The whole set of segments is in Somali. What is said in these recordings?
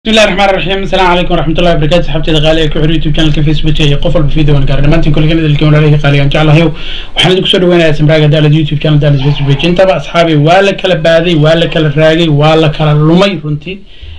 بسم الله الرحمن الرحيم السلام عليكم ورحمة الله وبركاته صحبتي غالية ku xiriir youtube channelka facebook iyo qof walba video aan gaar dhamaantiin kulligan idilka walaalahii qaaligan jeclahay waxaan idinku soo dhaweynayaa samraaga daalad youtube channel daalad facebook page intaba asxaabi waa la kala baaday waa la kala raagay waa la kala lumay runtii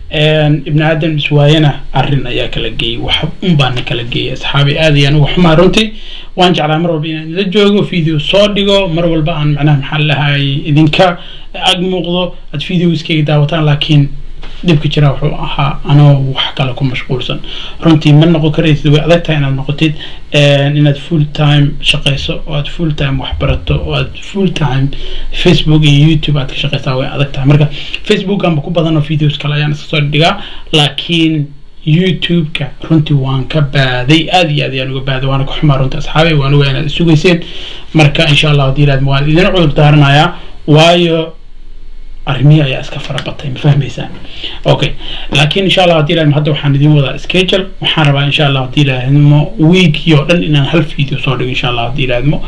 ibn aadam iswaayana arrin ayaa kala geeyey wax un baana kala geeyey asxaabi aad ayaan uga xumaa runtii waan jeclaa mar walba inaan ila joogo video soo dhigo mar walba aan macnaha maxaa lahay idinka ag muuqdo aad videoskayga daawataan laakiin dhibka jira wuxuu ahaa anoo wax kale ku mashquulsan runtii ma noqon karaysid way adag tahay inaad noqotid inaad full time shaqayso oo aad full time wax barato oo aad full time facebook iyo youtube aad ka shaqaysaa way adag tahay marka facebook anba ku badan oo videos kale ayaan iska soo dhigaa laakiin youtube-ka runtii waan ka baaday aad iyo aad ayaan uga baaday waana ka xumaa runtii asxaabay waan ogaa inaad isugayseen marka insha allah haddii ilaad waan idin cudur daaranayaa waayo arrimihii ayaa iska fara batay ma fahmaysaan okay laakiin insha allah haddii ilaahimo hadda waxaan idin wadaa schedule waxaan rabaa insha allah haddii ilaahimo weekii oo dhan inaan hal video soo dhigo insha allah haddii ilaahimo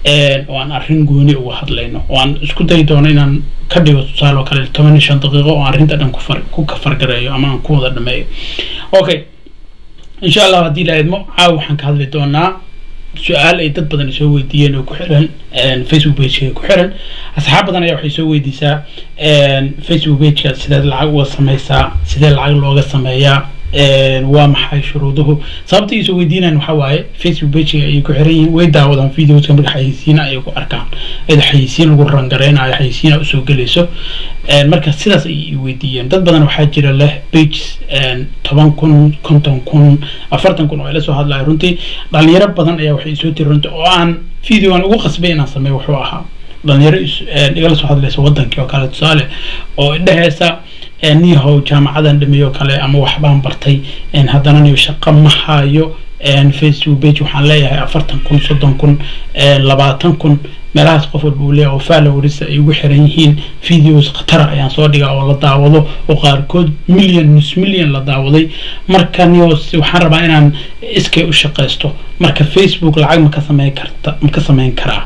oo aan arrin gooni uga hadlayno oo aan isku dayi doono inaan ka dhigo tusaale oo kale toban iyo shan daqiiqo oo arrinta dhan kufar ku kafargareeyo ama aan ku wada dhameeyo okay insha allah haddii ilaahimo caawa waxaan ka hadli doonaa su-aal ay dad badan soo weydiiyeen oo ku xiran facebook pageka ku xiran asxaab badan ayaa waxay soo weydiisaa facebook pageka sideed lacag uga sameysaa sidee lacag looga sameeyaa waa maxay shuruuduhu sababta ay soo weydiinayaan waxaa waaye facebook pageka ayay ku xiran yihiin way daawadaan videoska marka xayeysiina ayay ku arkaan iyada xayeysiin lagu rangareynayo xayeysiina usoo gelayso marka sidaas ayay weydiiyeen dad badan waxaa jira leh pages toban kun konton kun afartan kun oo ila soo hadlayo runtii dhalinyaro badan ayaa waxay soo tiri runtii oo aan video aan ugu qasbay inaan sameeyo wuxuu ahaa dhalinyaro igala soo hadlaysa wadankii oo kale tusaale oo idheheysa niyahow jaamacadan dhameey oo kale ama waxbaan bartay haddana niyo shaqo ma hayo facebook page waxaan leeyahay afartan kun soddon kun labaatan kun meelahaas qof walba uu leeyahay oo followers ay ugu xiran yihiin videos khatara ayaan soo dhigaa oo la daawado oo qaarkood million nus million la daawaday marka nios waxaan rabaa inaan iskay u shaqaysto marka facebook lacag ma ka sameyn karta ma ka sameyn karaa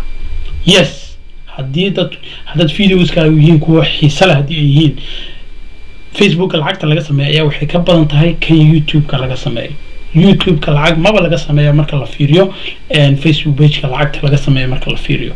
yes haddii dad haddaad videoskaagu yihiin kuwa xiise leh haddii ay yihiin facebooka lacagta laga sameeya ayaa waxay ka badan tahay kan youtube-ka laga sameeyo youtube-ka lacag maba laga sameeya marka la fiiriyo facebook pageka lacagta laga sameeya marka la fiiriyo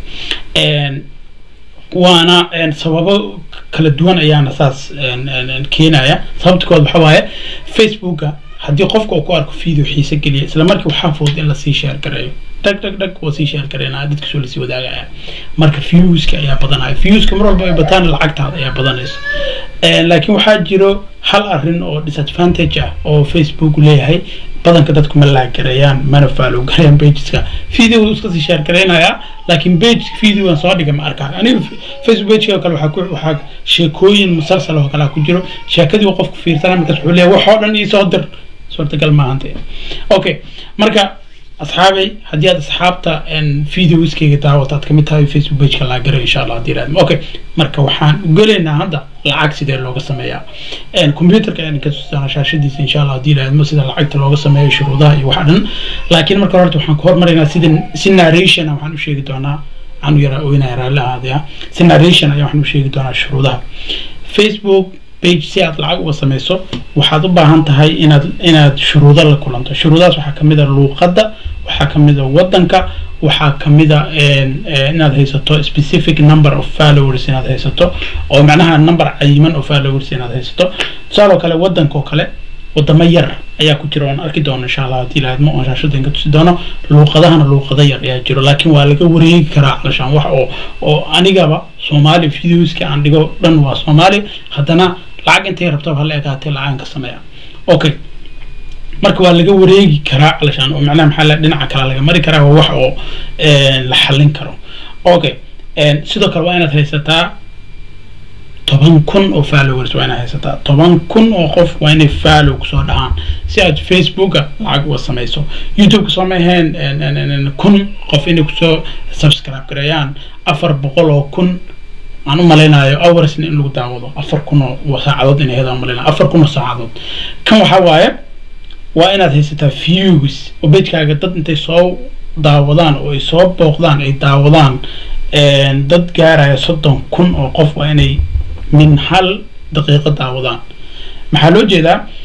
waana sababo kala duwan ayaana saas keenaya sababta kood waxa waaye facebooka haddii qofka uu ku arko video xiise geliya isla markii waxaa fudud in lasii sheer gareeyo dhag dhag dhag waa sii sheer gareynaya dadka soo lasii wadaagaya marka viewska ayaa badanaya viewska mar walba ay bataan lacagtaada ayaa badanaysa laakiin waxaa jiro hal arrin oo disadvantage ah oo facebook leeyahay badanka dadku ma laagareeyaan mana follow gareeyaan pageska video iska sii share gareynaya laakiin page videogan soo dhiga ma arkaa aniga facebook pageka oo kale waxaa ku waxaa sheekooyin musalsal oo kale ku jiro sheekadii uu qofku fiirsana markaas wuxuu leeyahay wax oo dhan ii soo dir suurtagal maahante okay marka asxaabay haddii aad asxaabta videoskayga daawata aad kamid tahay facebook pageka laa garay insha allah haddii raadmo okay marka waxaan ugelaynaa hadda lacag sidee looga sameeyaa computerka ayaan ka tusaana shaashadiisa insha allah haddii raadmo sida lacagta looga sameeyo shuruudaha iyo waxa dhan laakiin marka horta waxaan ku hormaraynaa sida si narration waxaan u sheegi doonaa waxaan u yaraa oynaya raalli ahaadaya si narration ayaa waxaan u sheegi doonaa shuruudaha facebook page si aad lacag uga sameyso waxaad u baahan tahay inaad inaad shuruudo la kulanto shuruudahaas waxaa kamid a luuqadda waxaa kamid a wadanka waxaa kamid a inaad haysato specific number of followers inaad haysato oo macnaha number cayiman oo followers inaad haysato tusaale oo kale wadanka oo kale wadamo yar ayaa ku jira oon arki doono insha allah haddii laadmo oon shaashada ka tusi doono luuqadahana luuqado yar ayaa jiro laakiin waa laga wareegi karaa calashaan wax oo oo anigaba soomaali videoska aan dhigo dhan waa soomaali haddana lacag intay rabtaba hala ekaatee lacagan ka sameeya okay marka waa laga wareegi karaa calashaan oo macnaha maxaa la dhinaca kale laga mari karaa waa wax oo la xallin karo okay sidoo kale waa inaad haysataa toban kun oo followers waa inaad haysataa toban kun oo qof waa inay follow kusoo dhacaan si aad facebooka lacag uga sameyso youtube-ka soo ma ahayn kun qof inay kusoo subscribe gareeyaan afar boqol oo kun aan u malaynayo hoursna in lagu daawado afar kun oo saacadood inay hedaa umalaynayo afar kun oo saacadood kan waxaa waaye waa inaad haysataa views oo bejkaaga dad intay soo daawadaan oo ay soo booqdaan ay daawadaan dad gaaraya soddon kun oo qof waa inay min hal daqiiqo daawadaan maxaa loo jeedaa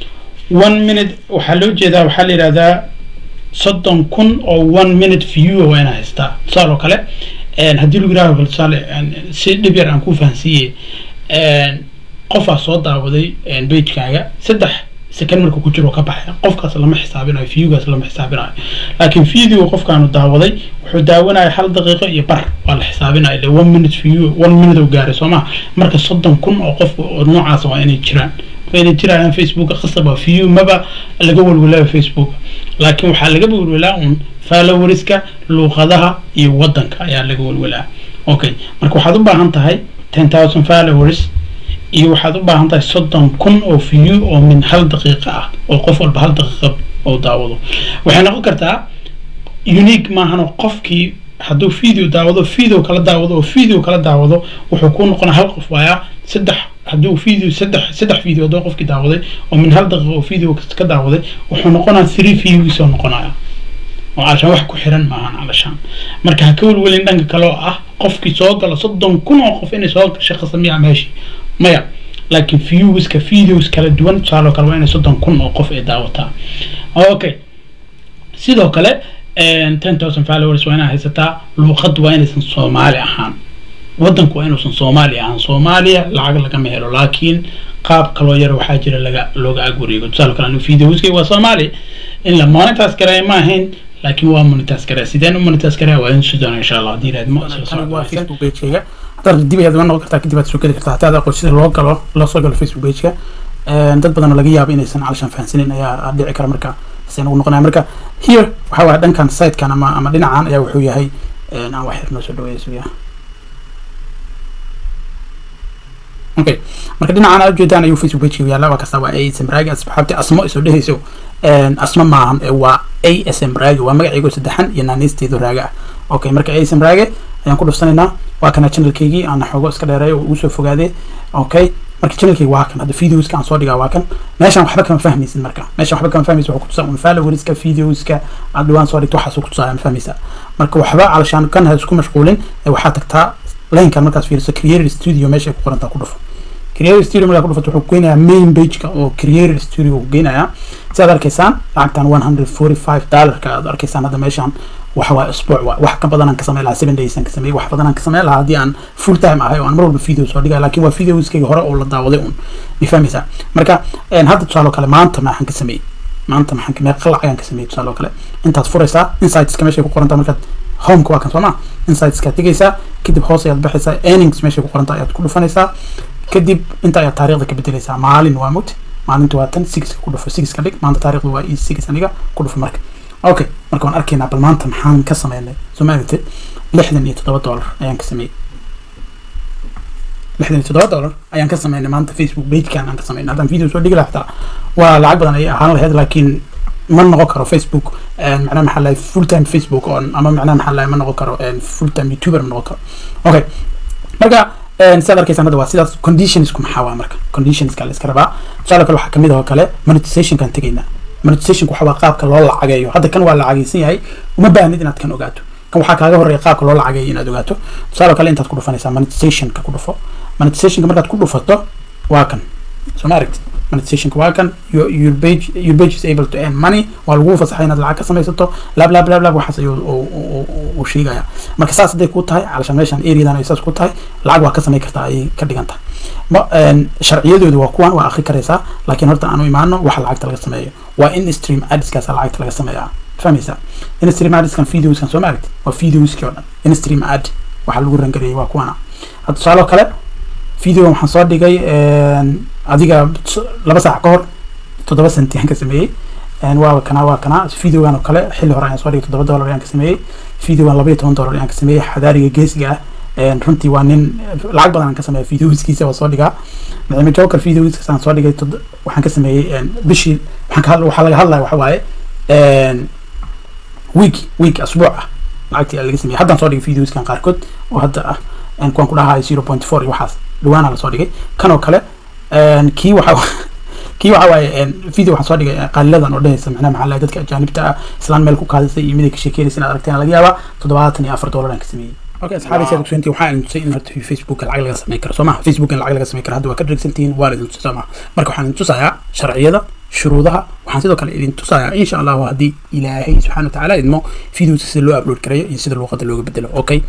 one minute waxaa loo jeedaa waxaa la yidhahdaa soddon kun oo one minute view waa inaa haystaa tusaale oo kale haddii lagu yidhahdo kale tusaale si dhib yar aan ku fahansiiye qofaa soo daawaday bagekaaga saddex second marka ku jiro ka baxay qofkaas lama xisaabinayo viewgaas lama xisaabinayo laakiin video qofkaanu daawaday wuxuu daawanaya hal daqiiqo iyo bar waa la xisaabinaya ile one minute view one minute oo gaaray soo maha marka soddon kun oo qof oo noocaas waa inay jiraan waa inay jirayaan facebook qasab waa view maba laga welwelaayo facebook laakiin waxaa laga welwelaa un followeriska luuqadaha iyo wadanka ayaa laga welwelaa okay marka waxaad u baahan tahay ten thousand followers iyo waxaad u baahan tahay soddon kun oo view oo min hal daqiiqa ah oo qof walba hal daqiiqa oo daawado waxay noqon kartaa unique maahan oo qofkii hadduu video daawado video kala daawado oo video kala daawado wuxuu ku noqonaa hal qof waayaa saddex hadduu video saddex saddex video hadduu qofkii daawaday oo min hal daqiiqa oo video ka daawaday wuxuu noqonaa three views oo noqonaya oo calashaan wax ku xiran maahan calashaan marka ha ka welwelin dhanka kale oo ah qofkii soo galo soddon kun oo qof inay soo gashay khasamiya meeshii maya laakiin viewska videos kala duwan tusaaloo kale waa inay soddon kun oo qof ay daawataa okay sidoo kale ten thousand followers waa inaa haysataa luuqad waa inaysan soomaali ahaan wadanku waa inuusan soomaali ahaan soomaaliya lacag lagama helo laakiin qaab kaloo yar waxaa jira laga looga ag wareego tusaale kale anigu videoskay waa soomaali in la monetize gareeya ma ahayn laakiin waa monetize gareeya sideen u monetize gareeya waa in sidaan insha allah haddii raadmo waa facebook pagekayga haddaad dib ayaad noqon kartaa kadib aad soo geli kartaa hataa aad aqoon sida loo galo loo soo galo facebook pageka dad badan oo laga yaabo inaysan calashan fahansanin ayaa dhici kara marka se nagu noqonaya marka here waxaa waaya dhankan sitekan ama ama dhinacan ayaa wuxuu yahay aan wax yar noo soo dhaweeya suya okay marka dhinacan aad ujeedaan ayuu facebook pageka yaalla waa kasta waa asm raagi asxaabti asmo isoo dhehayso asmo maahan waa asm raagi waa magacaygo saddexan iyo naanisteedu raaga ah okay marka asm raage ayaan ku dhuftanaynaa waa kana channelkaygii aan xoogo iska dheereeyo oo ugu soo fogaadee okay marka channelkayga waa kan hadda videoska aan soo dhigaa waa kan meeshaan waxba kama fahmaysid marka meeshaan waxba kama fahmaysid wuxuu kutusaa un followeriska videoska aad dhawaan soo dhigto waxaasuu kutusaa ma fahmaysaa marka waxba calashaan kan ha isku mashquulin waxaa tagtaa laynkan markaas fiiriso creator studio meesha ay ku qorantaa ku dhufo creator studio markaa ku dhufato wuxuu geynayaa main pageka oo creator studio uu geynayaa si aad arkaysaan lacagtan one hundred forty five dollarka aad arkaysaan hadda meeshaan waxa waa isbuuc waa wax ka badan aan ka sameyn lahaa seven days aan ka sameeyay wax badan aan ka sameyn lahaa haddii aan full time ahay oo aan mar walba video soo dhigay laakiin waa videoskayga hore oo la daawaday un ma fahmaysaa marka hadda tusaale kale maanta maxaan ka sameeyey maanta maxaan ka meeqa lacag aan ka sameeyey tusaale kale intaad furaysaa insightska meeshay ku qorantaa markaad homeka waa kan soo ma insightska tegaysaa kadib hoos ayaad baxaysaa earnings meeshay ku qorantaa ayaad ku dhufanaysaa kadib inta ayaad taariikhda ka bedelaysaa maalin waa mugti maalinta waa tan sixka ku dhufo sixka dhig maanta taariikhda waa e six aniga ku dhufo marka okay marka waan arkaynaa bal maanta maxaan ka sameynay soo ma aragtid lixdan iyo toddoba dollar ayaan ka sameeyey lixdan iyo toddoba dollar ayaan ka sameynay maanta facebook pagekan aan ka sameynay haddaan video soo dhigi lahaa xitaa waa lacag badan ayay ahaan lahayd laakiin ma noqon karo facebook macnaha maxaa lahay full time facebook on ama macnaha maxaa lahay ma noqon karo full time youtuber ma noqon karo okay marka sidaad arkaysaan hadda waa sidaas conditionsku maxaa waa marka conditionska la iska rabaa tusaale kale waxaa kamid ah oo kale monetizationkaan tegaynaa monetizationku waxa waa qaabka loo lacageeyo hadda kan waa lacagaysan yahay uma baahnid inaad kan ogaato kan waxaa kaaga horeeya qaabka loo lacageeyo inaad ogaato tusaale kale intaad ku dhufanaysaa monetizationka ku dhufo monetizationka markaad ku dhufato waa kan soo ma aragtid monetizationka waa kan your, your page your page is able to earn money waa lagu fasaxay inaad lacag ka samaysato lab lab lab lab waxaas ayuu uu sheegaya marka saas hadday ku tahay calashaan meeshaan areadan ay saas ku tahay lacag waa ka samay kartaa ayay ka dhigan tahay ma sharciyadooda waa kuwan waa akri karaysaa laakiin horta aan u imaano waxa lacagta laga sameeyo waa in stream adskaasa lacagta laga sameeyaa fahmaysaa in stream adskan videoskan soo ma aragtid waa videoskii oo dhan in stream ad waxaa lagu rangareeyay waa kuwana hadda tusaaloo kale video waxaan soo dhigay adiga laba saac ka hor toddoba senti aan ka sameeyey waa kana waa kana videogan oo kale xilli hore ayaan soo dhigay toddoba dollar ayaan ka sameeyey videogan laba iyo toban dollar ayaan ka sameeyey xadaariga geesiga ah runtii waa nin lacag badan aan ka sameeya videoskiisa waa soo dhigaa nicmo joker videoskiisa aan soo dhigay waxaan ka sameeyey bishii waxaan ka waxaa laga hadlaya waxa waaye week week asbuuc ah lacagtii laga sameeyey haddaan soo dhigay videoskan qaarkood oo hadda ah kuwan ku dhahayo zero point four iyo waxaas dhawaana lasoo dhigay kan oo kale kii waxa kii waxa waaye video waxaan soo dhigay qaaliladan oo dhehaysa macnaha maxaa lahay dadka ajaanibta ah islaan meel ku kaadisay iyo miday ka sheekeynaysa inaad aragteen laga yaabaa toddobaatan iyo afar dollar aan ka sameeyey okay asxaabi saad ogsoontiin waxaa idin tusay in horta facebook lacag laga sameyn karo soo maha facebook in lacag laga sameyn karo hadda waa ka dhegsantihiin waa idin tusay soo maha marka waxaan idin tusayaa sharciyada shuruudaha waxaan sidoo kale idin tusayaa insha allahu haddii ilaahay subxana watacaala idmo videoska sida loo upload gareeyo iyo sida luuqada looga bedelo okay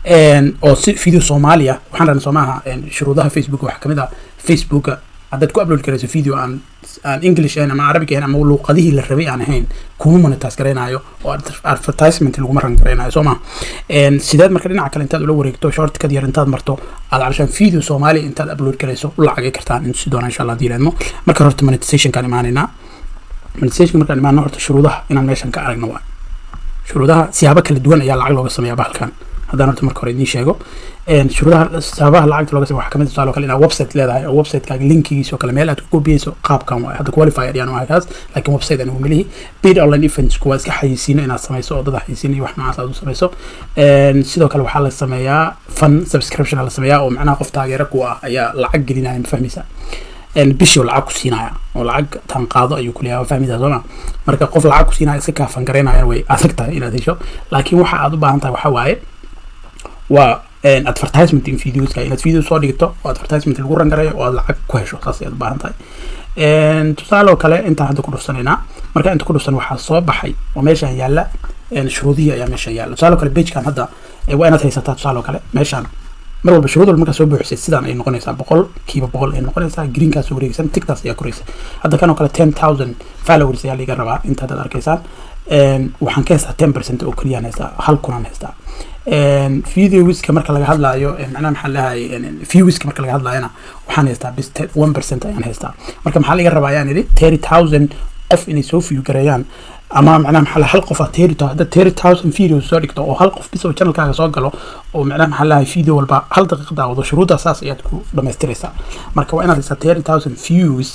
oo si video soomaaliya waxaan rabnay soomaha shuruudaha facebook waxaa kamid ah facebooka haddaad ku upload garayso video aan aan english ahayn ama arabic ahayn ama luuqadihii la rabay aan ahayn kuma monetize garaynayo oo advertisement laguma ran garaynayo soo ma sideed marka dhinaca kale intaad ula wareegto shortkad yar intaad marto aad calashaan video soomaaliya intaad upload garayso u lacagay kartaan in si doona insha allah hadii laadmo marka horta monetizationkaan imaanaynaa monetization markaan imaano horta shuruudaha inaan meeshan ka aragno waa shuruudaha siyaabo kala duwan ayaa lacag looga sameeyaa bahalkan haddaan horta marka hore idiin sheego shuruudaha sababaha lacagta looga sameeyo waxaa kamid tusaale kale inaad website leedahay oo websitekaga linkigiisa oo kale meel aad ku kobiyeyso qaabkan waay hadda qualifier ayaan wahay kaas laakiin website anigu melihi paid online events kuwa iska xayisiino inaad sameyso oo dad xayisiino iyo wax noocaas aad u sameyso sidoo kale waxaa la sameeyaa fun subscription la sameeyaa oo macnaha qof taageero ku ah ayaa lacag gelinaya ma fahmaysa bishii lacag ku siinaya oo lacag tan qaado ayuu kuleeyahay fahmaysaa sooma marka qof lacag ku siinaya iska kaafan garaynaya way adag tahay inaad hesho laakiin waxa aad u baahan tahay waxaa waaye waa advertisement in videoska inaad video soo dhigto oo advertisement lagu rangarayo oo aad lacag ku hesho saas ayaad u baahan tahay tusaale oo kale intaan hadda ku dhufsanaynaa marka inta ku dhufsan waxaa soo baxay oo meeshaan yaalla shuruudihii ayaa meeshaan yaalla tusaale oo kale pagekan hadda waa inaad haysataa tusaale oo kale meeshaan mar walba shuruud walba markaa soo buuxisay sidaan ay noqonaysaa boqol kiiba boqol ay noqonaysaa greenkaas wareegsan tigtaas ayaa koraysa hadda kan oo kale ten thousand followers ayaa laga rabaa inta haddaad arkaysaan waxaan ka haystaa ten percent oo keliyaan haystaa hal kunaan haystaa videowiska marka laga hadlaayo macnaha maxaa lahay viewwiska marka laga hadlaayona waxaan haystaa bis one percent ayaan haystaa marka maxaa laga rabaa ayaan idhi thirty thousand qof inay soo view gareeyaan ama macnaha maxaa lahay hal qof aad thirty hadda thirty thousand videos soo dhigto oo hal qof bis oo channelkaaga soo galo oo macnaha maxaa lahay video walba hal daqiiqa daawado shuruuddaa saas ayaad ku dhamaystiraysaa marka waa inaad haystaa thirty thousand views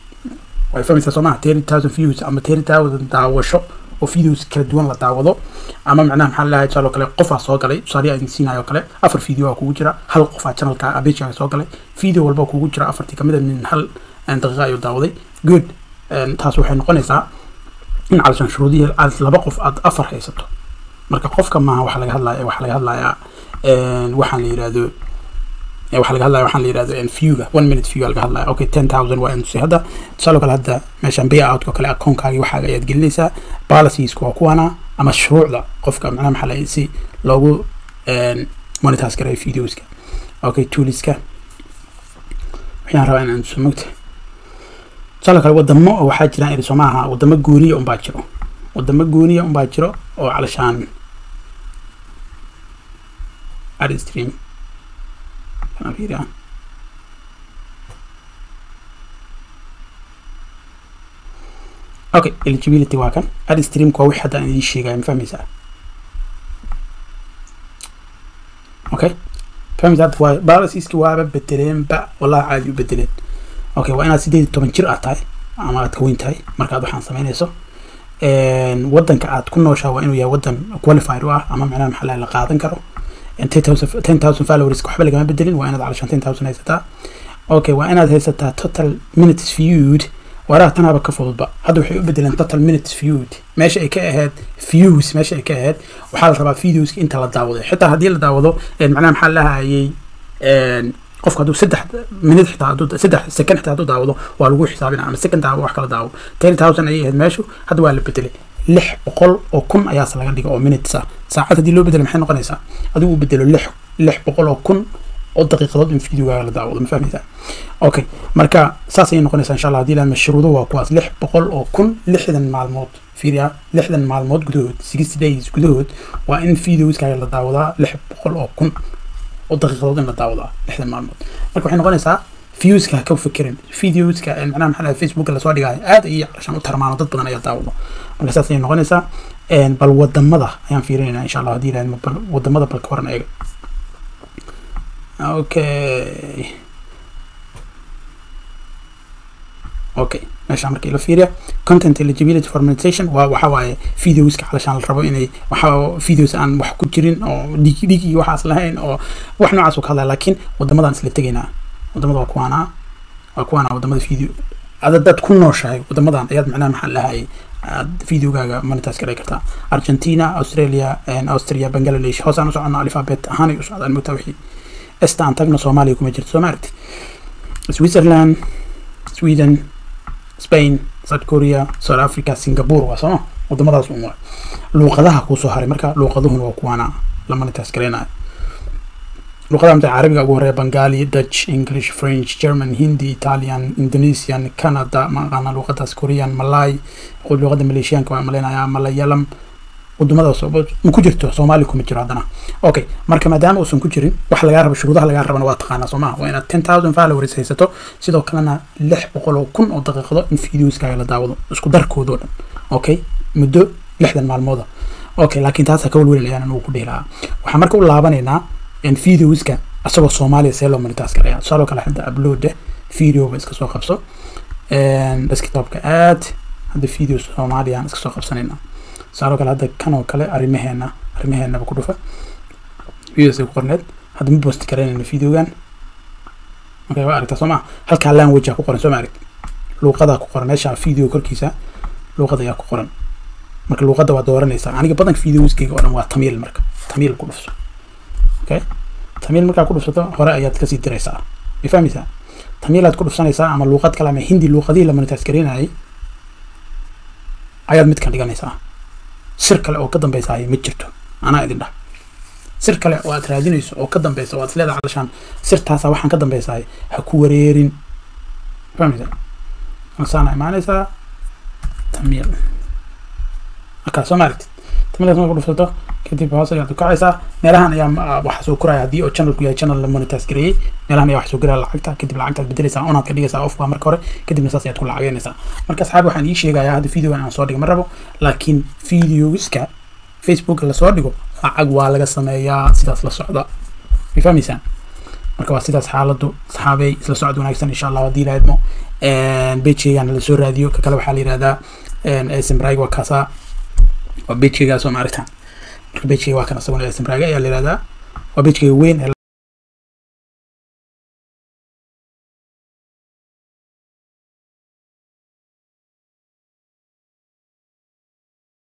way fahmaysaa soo maha thirty thousand views ama thirty thousand daawasho oo videos kala duwan la daawado ama macnaha maxaa lahay tusaale kale qofaa soo galay tusaale aan siinayo kale afar video aa kugu jira hal qofaa channelka abejaaga soo galay video walba kugu jira afartii kamid a min hal daqiiqa ayuu daawaday good taas waxay noqonaysaa in calashaan shuruudihii aad laba qof aad afar haysato marka qofka maaha waxaa laga hadlaya waxaa laga hadlayaa waxaan la yirahdo waxaa laga hadlaya waxaan la yirahdo viewga one minute view laga hadlaya okay ten thousand waa intusay hadda tusaale kale hadda meeshaan bay outka kale akoonkaagii waxaaga ayaad gelinaysaa policieska waa kuwana ama shuruucda qofka macnaha maxaa lahay si loogu monitors gareeyo videoska okay tooliska waxaan rabaa inaan tuso mogta tusaale kale wadamo oo waxaa jiraan iri soomaaha wadamo gooniya unbaa jiro wadamo gooniya unbaa jiro oo calashaan adstream kana fiiriya okay eligibility waa kan adstreamka waa wixii hadda aan idiin sheegaya ma fahmaysaa okay fahmaysaa hadda waa balasiski waaba bedeleenba wallahi caadi u bedeleen okay waa inaad sideed iyo toban jir aad tahay ama aad ka weyn tahay markaad waxaan samaynayso wadanka aad ku nooshaa waa inuu yahay wadan qualified u ah ama macnaha maxaa la qaadan karo ten thousand followers waxba lagama bedelin waa inaad calashaan ten thousand haysataa okay waa inaad haysataa total minutes viewed waraha tanaaba ka fududba hadda waxay u bedeleen total minutes viewed meesha ay ka ahayd views meesha ay ka ahayd waxaa la rabaa videoska inta la daawaday xitaa haddii la daawado macnaha maxaa lahayay qofka hadduu saddex minute xitaa hadduu saddex second xitaa hadduu daawado waa lagu xisaabina ama second daawo wax kala daawo ten thousand ayay ahayd meeshu hadda waa la bedelay lix boqol oo kun ayaase laga dhiga oo minutes ah saacad haddii loo bedelo maxay noqonaysaa adigu uu bedelo lix lix boqol oo kun oo daqiiqadood in videogaaga la daawado ma fahmaysaa okay marka saas ayay noqonaysaa insha allah haddii la mashruudo waa kuwaas lix boqol oo kun lixdan maalmood fiiriya lixdan maalmood gudahood sixty days gudahood waa in videoskaaga la daawadaa lix boqol oo kun oo daqiiqadood in la daawadaa lixdan maalmood marka waxay noqonaysaa viewska ka fikirin videoska macnaha maxaa facebooka lasoo dhigayo aad ayay calashaan u tarmaano dad badan ayaa daawado marka saas ayay noqonaysaa bal wadamada ayaan fiirinayna insha allah haddii ilaahdo bal wadamada bal ka waran eega okay okay meesha marka ila fiiriya content eligibility for monetization waa waxa waaye videoska calashaan la rabo inay waxa videos aan wax ku jirin oo dhig dhig iyo waxaas lahayn oo wax noocaas uu ka hadlaya laakiin wadamadan isla tegaynaa wadamada waa kuwaana waa kuwaana wadamada video ada dad ku nooshahay wadamadan ayaad macnaha maxaa lahayay aad videogaaga monetize garay kartaa argentina australia austria bangladesh hoos aan u socono alphabet ahaanay u socdaan mogtaa wixii esta aan tagno soomaaliya kuma jirto soo ma aragti switzerland sweden spain south korea south africa singapore waa sooma wadamadaas un waa luuqadaha kuusoo haray marka luuqaduhuna waa kuwaana la monetize gareynayo luqadaha mta carabiga ugu horeeya bengali dutch english french german hindi italian indonesian canada ma aqaana luqadaas korean malay luqada maleeshiyaanka waa maleynayaa malayalam wadamadaas ma ku jirto soomaali kuma jiro haddana okay marka maadaama uusan ku jirin wax lagaa rabo shuruudaha lagaa rabana waa taqaanaa soo maha waa inaad ten thousand followers haysato sidoo kalena lix boqol oo kun oo daqiiqado in videoskaaga la daawado isku darkoodoo dhan okay muddo lixdan maalmooda okay laakiin taasa ka walwelinayaan anugu ku dhihi lahaa waxaan marka u laabanaynaa videoska asagoo soomaaliya see loo monetize garaya tusaaloo kale hadda upload videoba iska soo qabso desktopka aad hadda video soomaaliyaan iska soo qabsanayna tusaaloo kale hadda kan oo kale arrimaheena arrimaheenaba ku dhufa videos ku qorneed hadda ma post garaynayna videogan okay waa aragtaa soo maa halkaa language ku qoran soo ma arag luuqadaa ku qoran meesha video korkiisa luuqada ayaa ku qoran marka luuqada waa dooranaysaa aniga badanka videoskayga oo dhan waa tamiil marka tamiil ku dhufso okay tamiil markaa ku dhufsato hore ayaad kasii diraysaa ma fahmaysaa tamiilaad ku dhufsanaysaa ama luuqad kale ama hindi luuqadihii la monetize garaynayay ayaad midkan dhiganaysaa sir kale oo ka dambeysa ma jirto anaa idin dhah sir kale oo aad raadinayso oo ka dambeysa oo aad isleedahay calashaan sirtaasa waxaan ka dambeysahay ha ku wareerin fahmaysaa masaana imaanaysaa tamiil markaa soo ma aragtid tamiilkaas marka ku dhufsato kadib hoos ayaad ukacaysaa meelahan ayaa waxa soo koraya haddii oo channelku yahay channel la monetize gareeyey meelahan ayaa wax soo gelaya lacagta kadib lacagtaad bedelaysaa onaad ka dhigaysaa off baa marka hore kadibna saas ayaad ku lacageynaysaa marka asxaabi waxaan ii sheegayaa hadda videogan aan soo dhigo ma rabo laakiin videoska facebook lasoo dhigo lacag waa laga sameeyaa sidaas la socda way fahmaysaan marka waa sidaas xaaladu asxaabey isla socod wanaagsan insha allah haddii lahaydmo bejeygan lasoo raadiyo ka kale waxaa la yihahdaa smrag waa kaasaa waa bejeygaas oo maaragtaan marka bejkeyga waa kan asaguna smrag ayaa la yihahdaa waa bejkeyga weyn